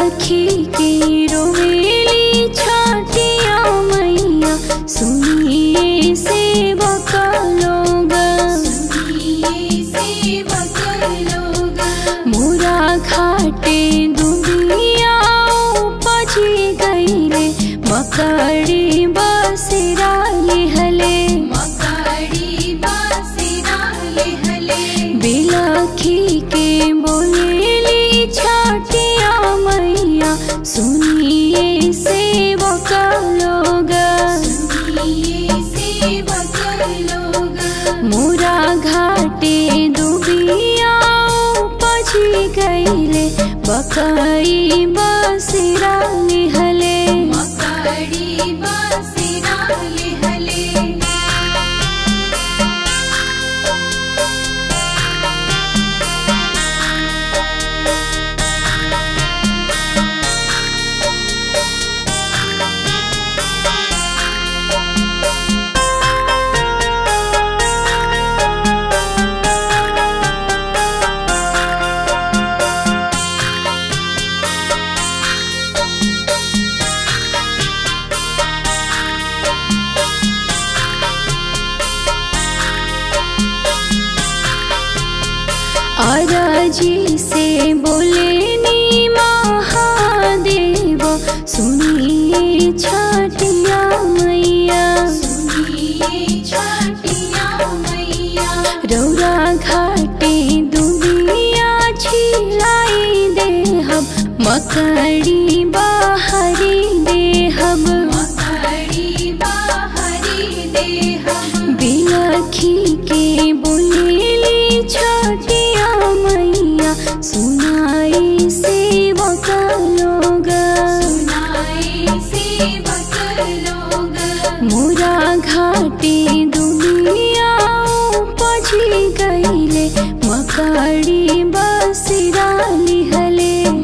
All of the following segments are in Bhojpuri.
बिलखी के रोवेली छाटिया मैया सुनिए सेवक लोग मोरा घाटे दुनिया उपजी गईले मकड़ी बसरा लिहले बिलखी के बोलेली छाटिया मैया सुनिए सेवक लोग मोरा घाटे दुबिया उपजी गईले बकई बसरा लिहले अरजी से बोले नी महादेव सुनिए छाटिया मैया रौरा घाटे दुनिया छिलाई दे हम मकड़ी बाहरी दे हम बिलखी के बोलेली छाटिया मैया सुनाई सेवक लोग मोरा घाटे दुनिया उपजी गईले मकड़ी बसरा लिहले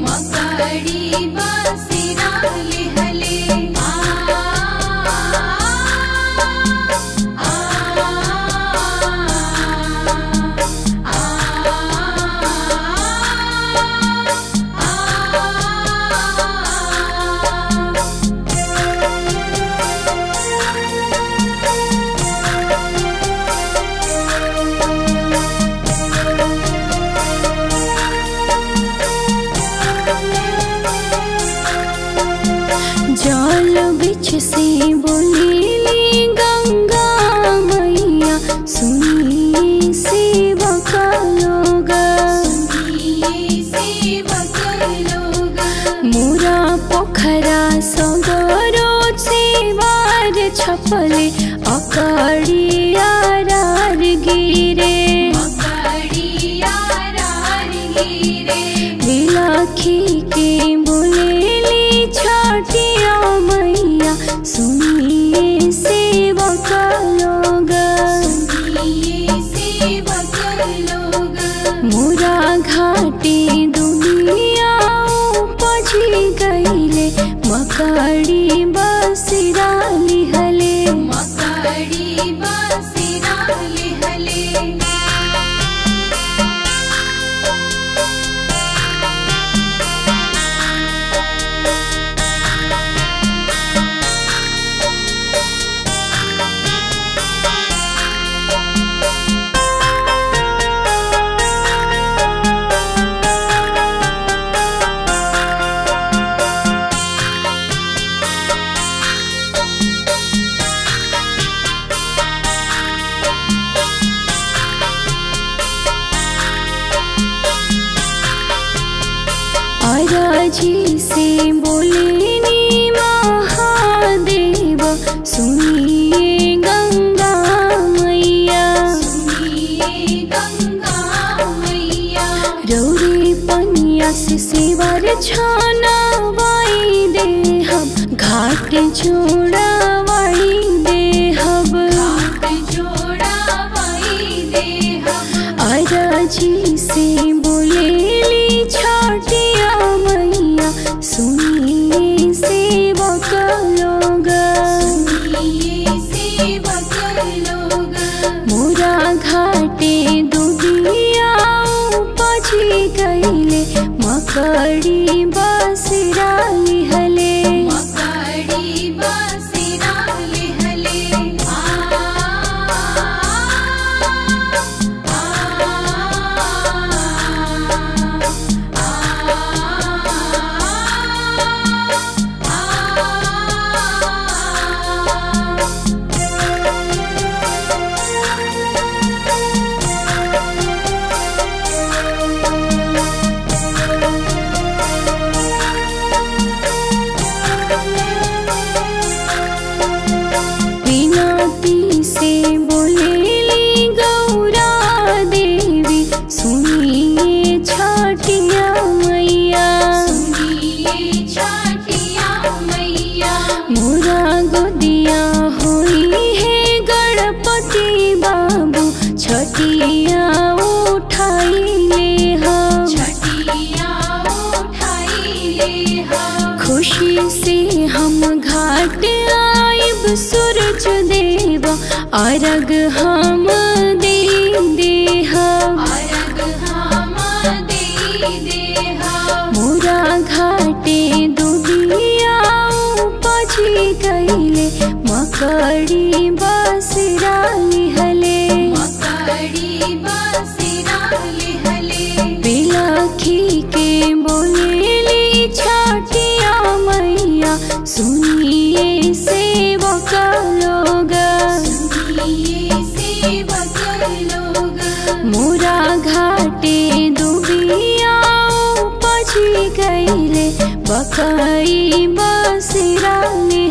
जल बिछ से बोलेली गंगा मैया सुनिए सेवक लोग मोरा पोखरा सगरो सेवार छपले अकड़िया रार गिरे बिलखी के बोलेली छाटिया मैया सुनिए सेवक लोग मोरा घाटे दुनिया उपजी गईले मकड़ी बसरा लिहले अरजी से बोलेनी महादेव सुनिए गंगा मैया रौरे पनिया से सेवर छाना वाई दे हम घाट जोड़ावाई दे हम अरजी से बोलेली छाटिया मैया सुनिए सेवक लोग मोरा घाटे दुबिया उपजी गईले मकड़ी बसरा लिहले मकड़ी बसिरा लिहले आ विनती से बोलेली गौरा देवी सुनिए छठिया मैया सुनिए छठिया मैया मोरा गोदिया होई है गणपति बाबू छठिया उठाई ले हा छठिया उठाइले हम खुशी से हम घाट आइब सूरज देव अर्घ हम दे देहा अर्घ हम दे देहा मोरा घाटे दुबिया उपजी गईले मकड़ी बसरा लिहले मकड़ी बसिरा लिहले बिलखी के बोलेली छठिया मैया सुनिए सेवक लोग सुनिए सेवक लोग मोरा घाटे दुबिया उपजी गईले बकई बसरा ले